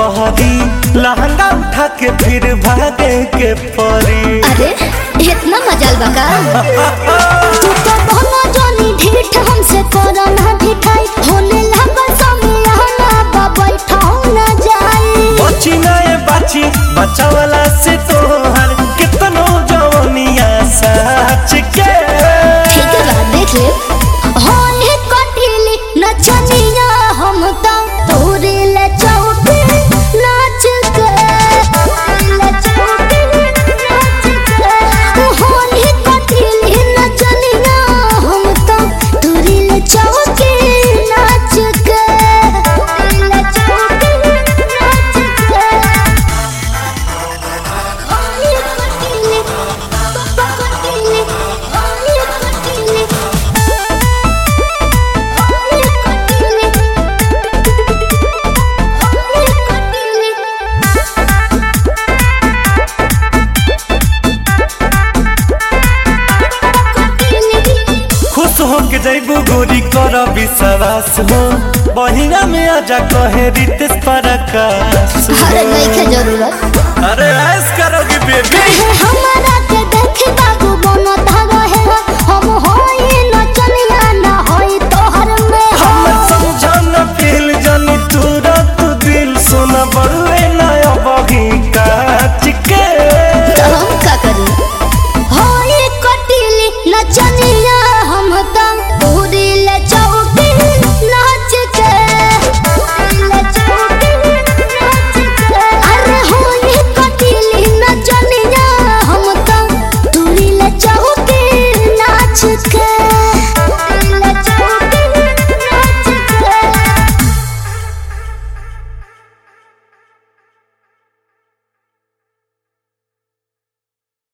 कहरी लहंगा उठा के फिर भागे के परी अरे इतना मजाल बका तू तो बहना जानी ढीठ हमसे कोरोना ढिठाई होने लगा समियाना बाबई ठाऊ न जाई बची नए बाची बचावला से तोहर कितनो जवनिया सच के ठीक है बा देख ले होली कटिली नचनिया हम तो तोरे ले चौकी नाच के ले चौकी नाच के होली कटिली नचनिया हम तो तोरे ले चौकी नाच के ले चौकी नाच के होली कटिली पापा कटिली होली कटिली होली कटिली होली कटिली खुश हो के जैबू गोरी कर विश्वास हो बहिना में आजा कहे रितेश परकाश अरे नहीं के जरूरत अरे आ